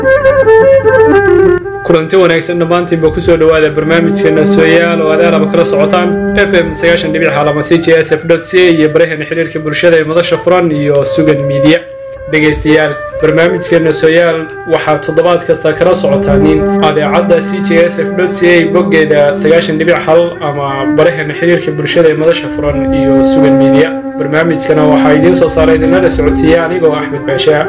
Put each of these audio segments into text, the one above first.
kulanti wanaagsan dhammaantiinba kusoo dhowaada barnaamijkeena sooyaal oo aad aalaba kala socotaan f m sagaashan dhibic xalama c j s f dot c iyo baraheena xiriirka bulshada ee madasha furan iyo sugan miidiya dhegaystayaal barnaamijkeena sooyaal waxaad toddobaad kasta kala socotaaniin adeecadda c j s f dot c a boggeeda sagaashan dhibic hal ama baraheena xiriirka bulshada ee madasha furan iyo sugan miidiya barnaamijkana waxaa idiin soo saara idinlala socodsiiya anigoo axmed baashaa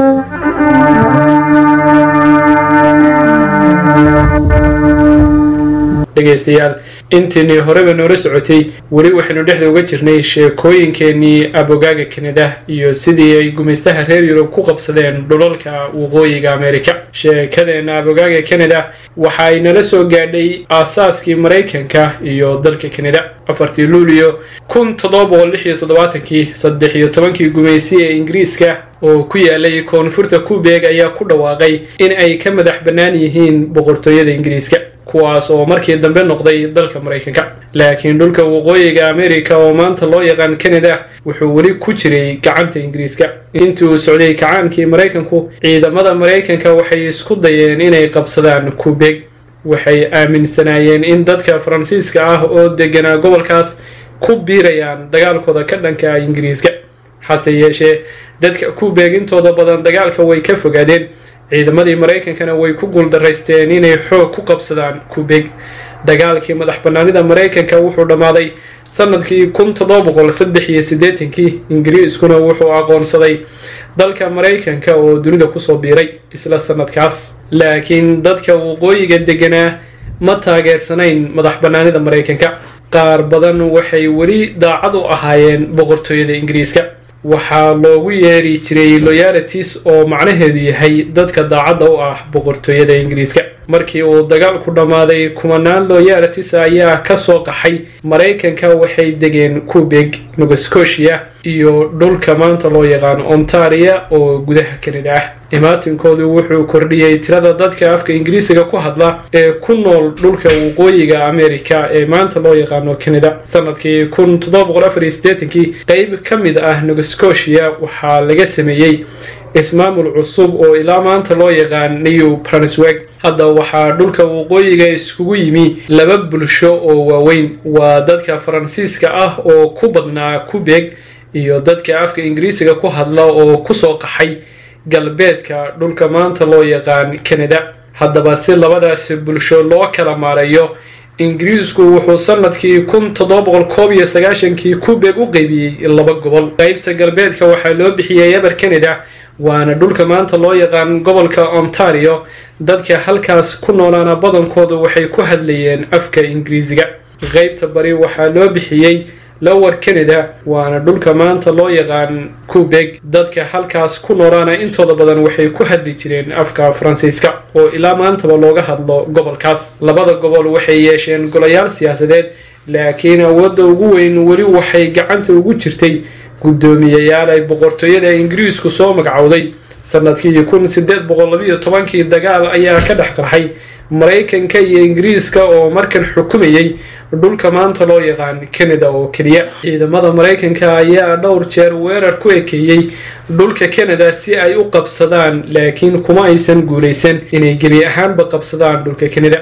dhegaystayaal intiinii horeba noola socotay weli waxaynu dhexda uga jirnay sheekooyinkeenii abogaaga kanada iyo sidii ay gumaystaha reer yurub ku qabsadeen dhulalka waqooyiga amerika sheekadeenna abogaaga kanada waxa ay nala soo gaadhay aasaaskii maraykanka iyo dalka kanada afartii luuliyo kun toddoba boqol lix iyo toddobaatankii saddex iyo tobankii gumaysi ee ingiriiska oo ku yaalay koonfurta kubeeg ayaa ku dhawaaqay in ay ka madax bannaan yihiin boqortooyada ingiriiska kuwaas oo markii dambe noqday dalka maraykanka laakiin dhulka waqooyiga amerika oo maanta loo yaqaan kanada wuxuu weli ku jiray gacanta ingiriiska intii uu socday kacaankii maraykanku ciidamada maraykanka waxay isku dayeen inay qabsadaan kubeg waxay aaminsanaayeen in dadka faransiiska ah oo deganaa gobolkaas ku biirayaan dagaalkooda ka dhanka ingiriiska hase yeeshee dadka kubeg intooda badan dagaalka way ka fogaadeen ciidamadii maraykankana way ku guuldaraysteen inay xoog ku qabsadaan kubeg dagaalkii madax bannaanida maraykanka wuxuu dhammaaday sanadkii kun toddoba boqol saddex iyo siddeetankii ingiriiskuna wuxuu aqoonsaday dalka maraykanka oo dunida kusoo biiray isla sanadkaas laakiin dadka waqooyiga deganaa ma taageersanayn madax bannaanida maraykanka qaar badan waxay weli daacad u ahaayeen boqortooyada ingiriiska waxaa loogu yeeri jiray loyalities oo macnaheedu yahay dadka daacadda u ah boqortooyada ingiriiska markii uu dagaalku dhammaaday kumanaan loyalities ayaa ka soo qaxay maraykanka waxay degeen kubeg nova scotia iyo dhulka maanta loo yaqaan ontaria oo gudaha kanada ah imaatinkoodu wuxuu kordhiyey tirada dadka afka ingiriisiga ku hadla ee ku nool dhulka waqooyiga amerika ee maanta loo yaqaano kanada sanadkii kun toddoba boqol afar iyo siddeetankii qeyb ka mid ah nova scotia waxaa laga sameeyey ismaamul cusub oo ilaa maanta loo yaqaan new brunsweg hadda waxaa dhulka waqooyiga iskugu yimi laba bulsho oo waaweyn waa dadka faransiiska ah oo ku badnaa kubeg iyo dadka afka ingiriisiga ku hadla oo kusoo qaxay galbeedka dhulka maanta loo yaqaan kanada haddaba si labadaasi bulsho loo kala maareeyo ingiriisku wuxuu sanadkii kun toddoba boqol koob iyo sagaashankii kubeg u qeybiyey laba gobol qeybta galbeedka waxaa loo bixiyey eber canada waana dhulka maanta loo yaqaan gobolka ontario dadka halkaas ku noolaana badankoodu waxay ku hadlayeen afka ingiriisiga qeybta bari waxaa loo bixiyey lower canada waana dhulka maanta loo yaqaan kubeg dadka halkaas ku noolaana intooda badan waxay ku hadli jireen afka faransiiska oo ilaa maantaba looga hadlo gobolkaas labada gobol waxay yeesheen golayaal siyaasadeed laakiin awoodda ugu weyn weli waxay gacanta ugu jirtay guddoomiyayaal ay boqortooyada ingiriisku soo magacowday sanadkii kun siddeed boqol labiyo tobankii dagaal ayaa ka dhex qarxay maraykanka iyo ingiriiska oo markan xukumayay dhulka maanta loo yaqaan kanada oo keliya ciidamada maraykanka ayaa dhowr jeer weerar ku ekeeyey dhulka kanada si ay u qabsadaan laakiin kuma aysan guulaysan inay gebi ahaanba qabsadaan dhulka kanada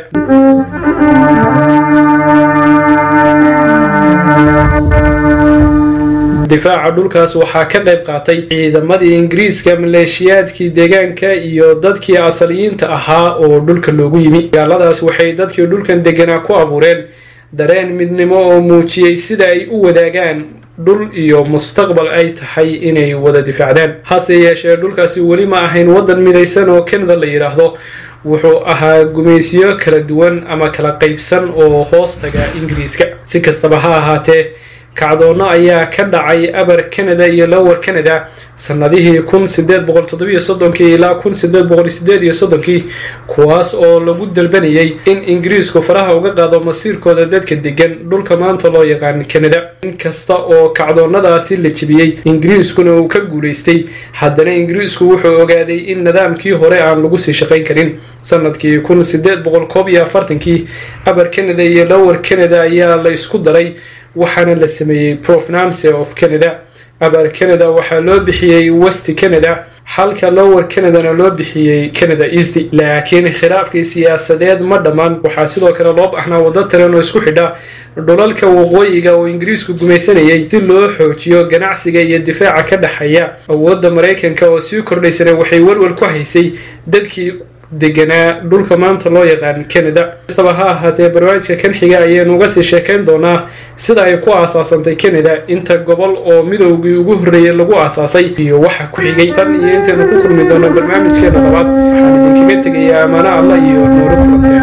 difaaca dhulkaas waxaa ka qayb qaatay ciidamadii ingiriiska maleeshiyaadkii deegaanka iyo dadkii asaliyiinta ahaa oo dhulka loogu yimi dagaaladaas waxay dadkii dhulkan deganaa ku abuureen dareen midnimo oo muujiyey sida ay u wadaagaan dhul iyo mustaqbal ay tahay inay wada difaacdaan hase yeeshee dhulkaasi weli ma ahayn waddan midaysan oo kanada la yidhaahdo wuxuu ahaa gumaysiyo kala duwan ama kala qaybsan oo hoos taga ingiriiska si kastaba ha ahaatee kacdoonno ayaa ka dhacay aber canada iyo lower canada sanadihii kun sideed boqol toddobiyo soddonkii ilaa kun sideed boqol sideed iyo soddonkii kuwaas oo lagu dalbanayay in ingiriisku faraha uga qaado masiirkooda dadka degan dhulka maanta loo yaqaan canada inkasta oo kacdoonnadaasi la jebiyey ingiriiskuna uu ka guulaystay haddana ingiriisku wuxuu ogaaday in nidaamkii hore aan lagu sii shaqayn karin sanadkii kun sideed boqol koob iyo afartankii aber canada iyo lower canada ayaa la isku daray waxaana la sameeyey provenance of canada abaar canada waxaa loo bixiyey west canada halka lower canadana loo bixiyey canada east laakiin khilaafkii siyaasadeed ma dhammaan waxaa sidoo kale loo baxnaa waddo taran oo isku xidha dhulalka waqooyiga oo ingiriisku gumaysanayay si loo xoojiyo ganacsiga iyo difaaca ka dhexeeya awoodda maraykanka oo sii kordhaysana waxay walwal ku haysay dadkii deganaa dhulka maanta loo yaqaan canada kastaba ha ahaatee barnaamijka kan xiga ayaynu uga sii sheekayn doonaa sida ay ku aasaasantay canada inta gobol oo midoogii ugu horreeyay lagu aasaasay iyo waxa ku xigay tan iyo intaynu ku kulmi doono barnaamijkeena labaad waxaan idinkaga tegayaa amaano alla iyo noolo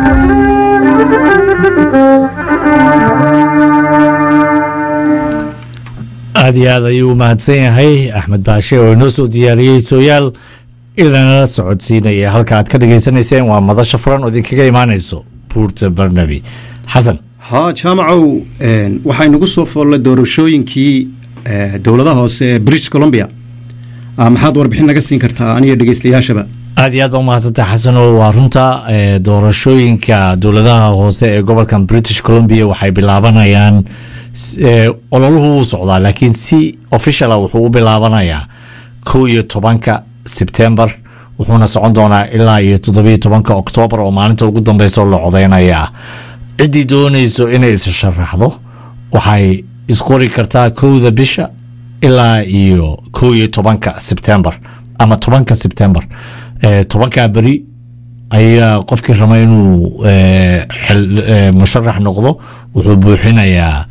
aada iyo aad ayuu mahadsan yahay axmed baashe oo inoo soo diyaariyey sooyaal ilanala socodsiinaya halka aad ka dhagaysanayseen waa madasha furan oo idinkaga imaanayso buurta barnabi xasan haa jaamacow waxaa inagu soo foollay doorashooyinkii dowladaha hoose ee british columbia maxaad warbixin naga siin kartaa aniyo dhegeystayaashaba aada iyo aad baa umahadsantaha xasano waa runta doorashooyinka dowladaha hoose ee gobolkan british columbia waxay bilaabanayaan ololuhu wuu socdaa laakiin si officiala wuxuu u bilaabanayaa kow iyo tobanka sebtembar wuxuuna socon doonaa ilaa iyo toddobiyo tobanka oktoobar oo maalinta ugu dambeyso la codeynaya ciddii doonayso inay is sharaxdo waxay isqori kartaa kowda bisha ilaa iyo kow iyo tobanka sebtembar ama tobanka sebtembar tobankaa beri ayaa qofkii raba inuu musharax noqdo wuxuu buuxinayaa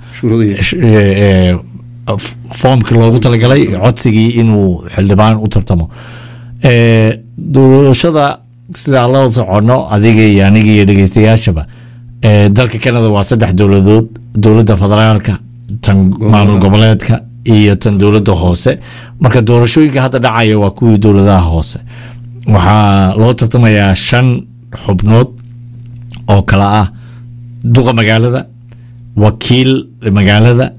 foomkii loogu talagalay codsigii inuu xildhibaan u tartamo doorashada sida aan la soconno adiga iyo aniga iyo dhegeystayaashaba dalka canada waa saddex dowladood dowladda federaalka tan maamul goboleedka iyo tan dowladda hoose marka doorashooyinka hadda dhacaya waa kuwii dowladaha hoose waxaa loo tartamayaa shan xubnood oo kale ah duqa magaalada wakiil magaalada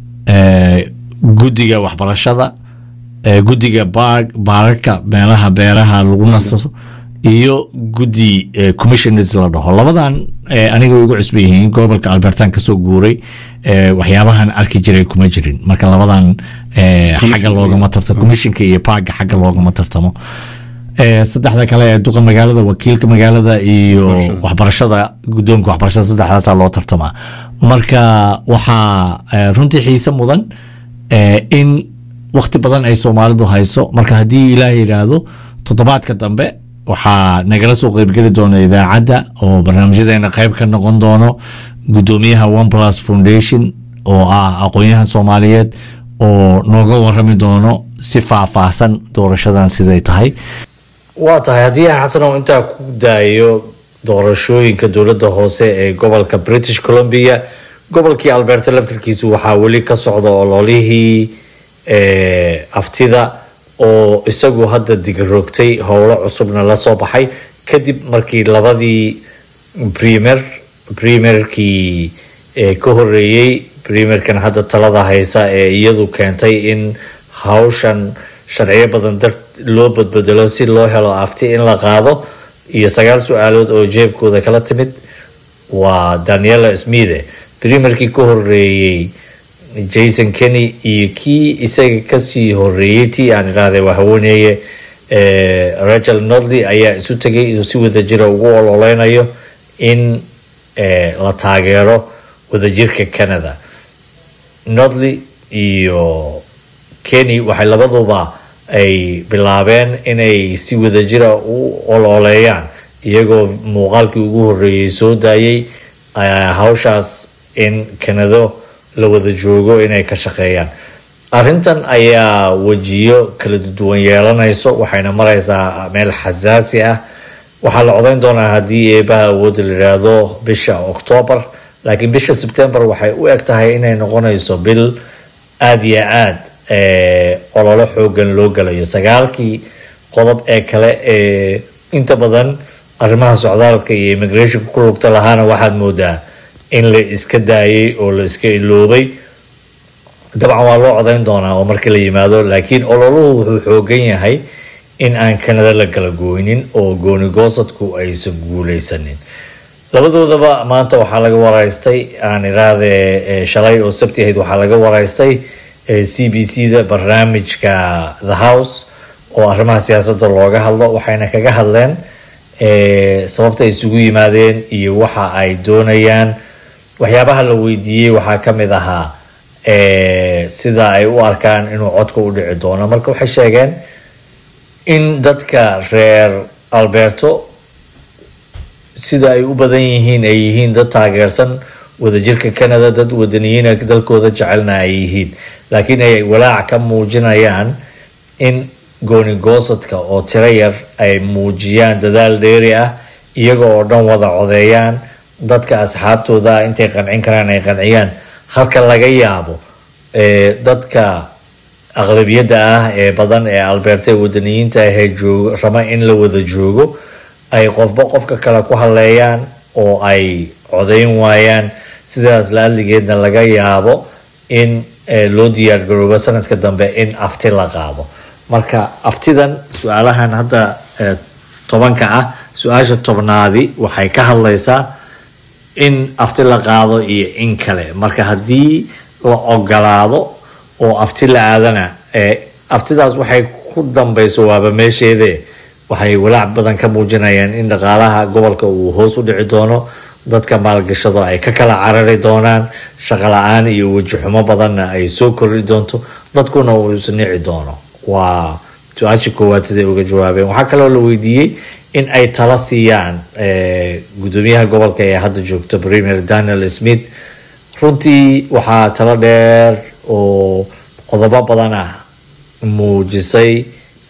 guddiga waxbarashada guddiga baararka meelaha beeraha lagu nasto iyo guddi commissioners la dhaho labadan aniga way igu cusban yihiin gobolka albertan kasoo guuray waxyaabahan arki jiray kuma jirin marka labadan xagga loogama tartamo commissionka iyo parga xagga loogama tartamo saddexda kale ee duqa magaalada wakiilka magaalada iyo waxbarashada guddoonka waxbarashada saddexdaasa loo tartamaa marka waxaa runtii xiise mudan in wakti badan ay soomaalidu hayso marka haddii ilaah yidhaahdo toddobaadka dambe waxaa nagala soo qeybgeli doona idaacadda oo barnaamijyadeena qeyb ka noqon doono guddoomiyaha one plus foundation oo ah aqoon-yahan soomaaliyeed oo nooga warami doono si faahfaahsan doorashadan siday tahay waa tahay haddii aan xasanow intaa ku daayo doorashooyinka dowladda hoose ee gobolka british columbia gobolkii alberta laftarkiisu waxaa weli ka socda ololihii aftida oo isagu hadda digaroogtay howlo cusubna la soo baxay kadib markii labadii premier premierkii ka horeeyey premierkan hadda talada haysa ee iyadu keentay in hawshan sharciyo badan dar loo badbedelo si loo helo afti in la qaado iyo sagaal su-aalood oo jeebkooda kala timid waa daniela smithe premierkii ka horeeyey jason kenny iyo kii isaga kasii horeeyey tii aan idhaahday waa haweeneeye rachel nodley ayaa isu tegay inuu si wadajira ugu ololeynayo in la taageero wadajirka canada nodley iyo kenny waxay labaduba ay bilaabeen inay si wadajira u ololeeyaan iyagoo muuqaalkii ugu horeeyey soo daayay hawshaas in canado la wada joogo inay ka shaqeeyaan arrintan ayaa wejiyo kala duwan yeelanayso waxayna mareysaa meel xasaasi ah waxaa la codeyn doonaa haddii eebaha awoodda la yidhaahdo bisha octoobar laakiin bisha sebtembar waxay u eg tahay inay noqonayso bil aada iyo aad ololo xoogan loo galayo sagaalkii qodob ee kale ee inta badan arrimaha socdaalka iyo immigrationka ku lugta lahaana waxaad moodaa in la iska daayay oo la iska iloobay dabcan waa loo codeyn doonaa oo markii la yimaado laakiin ololuhu wuxuu xoogan yahay in aan kanada la kala gooynin oo goonigoosadku aysan guuleysanin labadoodaba maanta waxaa laga wareystay aan iraahde shalay oo sabti ahayd waxaa laga wareystay c b c da barnaamijka the house oo arrimaha siyaasadda looga hadlo waxayna kaga hadleen sababta ay isugu yimaadeen iyo waxa ay doonayaan waxyaabaha la weydiiyey waxaa ka mid ahaa sida ay u arkaan inuu codka u dhici doono marka waxay sheegeen in dadka reer alberto sida ay u badan yihiin ay yihiin dad taageersan wadajirka canada dad wadaniyiina dalkooda jecelna ay yihiin laakiin ay walaac ka muujinayaan in goonigoosadka oo tiro yar ay muujiyaan dadaal dheeri ah iyaga oo dhan wada codeeyaan dadka asxaabtooda intay qancin karaan ay qanciyaan halka laga yaabo dadka aqlabiyadda ah ee badan ee alberta ee wadaniyiinta ahee joog raba in la wada joogo ay qofba qofka kale ku hadleeyaan oo ay codeyn waayaan sidaas la-adligeedna laga yaabo in loo diyaar garoobo sanadka dambe in afti la qaado marka aftidan su-aalahan hadda tobanka ah su-aasha tobnaadi waxay ka hadlaysaa in afti la qaado iyo in kale marka haddii la ogolaado oo afti la aadana aftidaas waxay ku dambeyso waaba meesheede waxay walaac badan ka muujinayaan in dhaqaalaha gobolka uu hoos u dhici doono dadka maalgashado ay ka kala carari doonaan shaqo la-aan iyo wejixumo badanna ay soo kordhi doonto dadkuna uu isnici doono waa su-aashii koowaad siday uga jawaabeen waxaa kaloo la weydiiyey in ay tala siiyaan gudoomiyaha gobolka ee hadda joogto premier daniel smith runtii waxaa talo dheer oo qodobo badan ah muujisay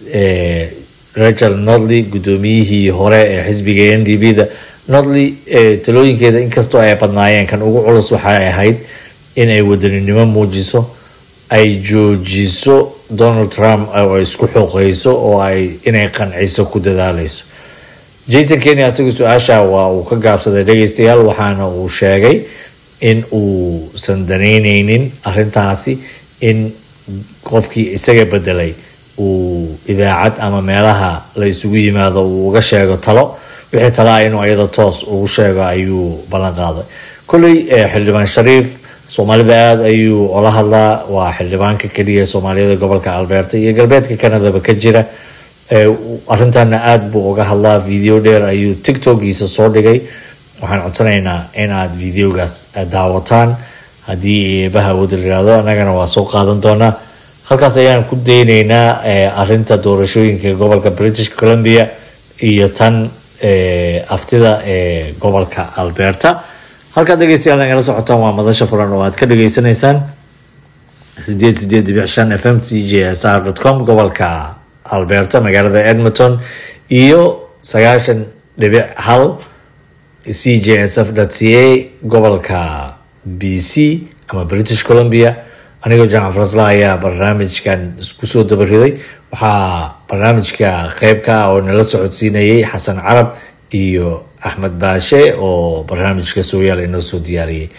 rachel nodley gudoomiyihii hore ee xisbiga n d b da nodley talooyinkeeda inkastoo ay badnaayeen kan ugu culus waxay ahayd inay wadaninimo muujiso ay joojiso donald trump oo isku xooqeyso oo ay inay qanciso ku dadaaleyso jason kenya isaga su-aasha waa uu ka gaabsaday dhegeystayaal waxaana uu sheegay in uusan danayneynin arintaasi in qofkii isaga bedelay uu idaacad ama meelaha la isugu yimaado uu uga sheego talo wixii talaa inuu iyada toos ugu sheego ayuu ballan qaaday kolley xildhibaan shariif soomaalida aada ayuu ola hadlaa waa xildhibaanka keliya soomaaliyada gobolka alberta iyo galbeedka canadaba ka jira arintana aada buu uga hadlaa video dheer ayuu tictokiisa soo dhigay waxaan codsanaynaa inaad videogaas daawataan haddii eebaha wada layihahdo annagana waa soo qaadan doonaa halkaas ayaan ku dayneynaa arinta doorashooyinka gobolka british columbia iyo tan aftida ee gobolka alberta halkaad dhegeystayaal nagala socotaan waa madasha furan oo aad ka dhageysanaysaan sideed sideed dhibic shan f m c j s r dot com gobolka alberta magaalada edmonton iyo sagaashan dhibic hal c j s f dot c a gobolka b c ama british columbia anigoo jaamac farasla ayaa barnaamijkan isku soo dabariday waxaa barnaamijka qeybka ah oo nala socodsiinayay xasan carab iyo axmed baashe oo barnaamijka sooyaal inoo soo diyaariyey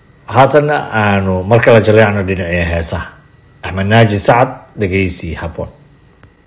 haatanna aanu mar kala jaleecno dhinacii heesaha axmed naaji sacad dhegeysi habboon